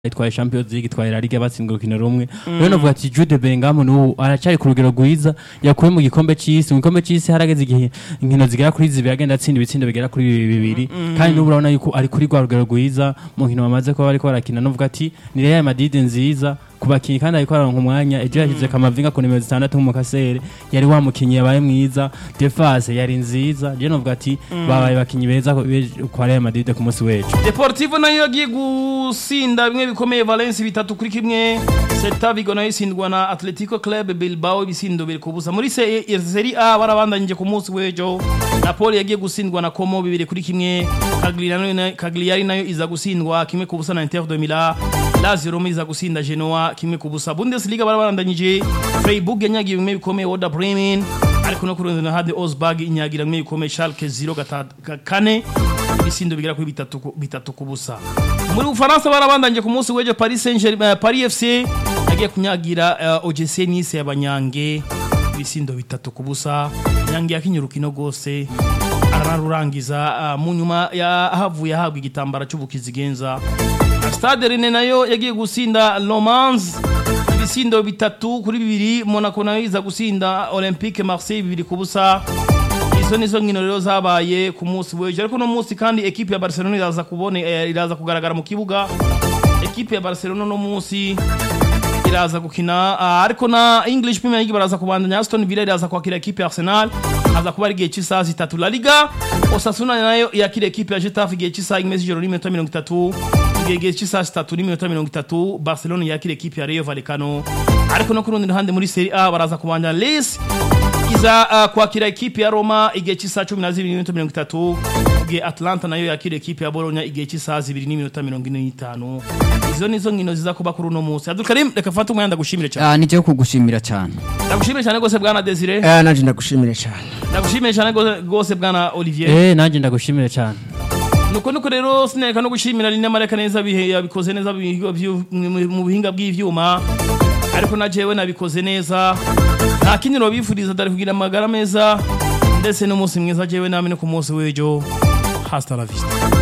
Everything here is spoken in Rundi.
itwaye Champions League itwaye La Liga batsinzwe urukino rumwe rero novuga ati Jude Bellingham n'ubu aracyari ku rugero rwiza yakuye mu gikombe c'isi mu gikombe c'isi harageze igihe inkino zigera kuri zibiri agenda atsinda ibitsindo bigera kuri bibiri kandi n'ubu urabona yuko ari kuri rwa rugero rwiza mu nkino bamaze kuba bariko barakina novuga ati ni Real Madrid nziza ku bakinyi kandi ariko araronka umwanya ejo yashyize Kamavinga ku nimero zitandatu nk'umukasere yari wa mukinyi yabaye mwiza defase yari nziza je novuga ati babaye bakinyi beza ku- kwa Real Madrid ku munsi w'ejo Deportivo nayo yagiye gusinda bimwe bikomeye Valence bitatu kuri kimwe Celta Vigo nayo isindwa na Atletico Club Bilbao ibisindo biri kubusa muri Se- Serie A barabandanyije ku munsi w'ejo Napoli yagiye gusindwa na Como bibiri kuri kimwe Cagliari nayo- Cagliari nayo iza gusindwa kimwe ku busa na Inter de Milan Lazio Roma iza gusinda Genoa kimwe ku busa Bundesliga barabandanyije Freiburg yanyagiye bimwe bikomeye Werder Bremen ariko no kurundi na Hade Osberg inyagira bimwe bikomeye Schalke 0 kane ibisindo bigera kuri bitatu ku- bitatu ku busa muri Ufaransa barabandanye ku munsi w'ejo Paris Saint-Germain Paris FC yagiye kunyagira uh, OGC Nice y'abanyange ibisindo bitatu ku busa nyange yakinye urukino rwose ararurangiza uh, mu nyuma yahavuye ahabwa igitambara cy'ubukizigenza Stade Rene nayo yagiye gusinda Lomans ibisindo bitatu kuri bibiri Monaco nayo iza gusinda Olympique Marseille bibiri ku busa izo nizo nkino rero zabaye ku munsi w'ejo ariko no munsi kandi ekipe ya Barcelona iraza kubone eh, iraza kugaragara mu kibuga ekipe ya Barcelona no munsi iraza gukina ah, ariko na English Premier League baraza kubandanya Aston Villa iraza kwakira ekipe ya Arsenal haza kuba ari igihe cy'isaha zitatu La Liga Osasuna nayo yakira ekipe ya Getafe igihe cy'isaha imwe z'ijoro n'iminota mirongo itatu igihe igihe cy'isaha zitatu n'iminota mirongo itatu Barcelona yakira ekipe ya Rayo Vallecano ariko no ku rundi ruhande muri Serie A baraza kubandanya Lens iza uh, kwakira ekipe ya Roma igihe cy'isaha cumi na zibiri n'iminota mirongo itatu igihe Atlanta nayo yakira ekipe ya Bologna igihe cy'isaha zibiri n'iminota mirongo ine n'itanu izo nizo nkino ziza kuba kuri uno munsi Abdulkarim reka fata umwanya ndagushimire cyane Ah, nije kugushimira cyane ndagushimire cyane rwose bwana Desire Eh, nanje ndagushimire cyane ndagushimire cyane rwose- rwose bwana Olivier eh nanje ndagushimire cyane nuko nuko rero sinereka no gushimira Lina Mareka neza bihe yabikoze neza bihigo vyu- mu- mu buhinga bw'ivyuma ariko na jewe nabikoze neza nta kindi nobifuriza dare kugira amagara meza ndetse n'umunsi mwiza jewe namwe no ku munsi w'ejo hasta la vista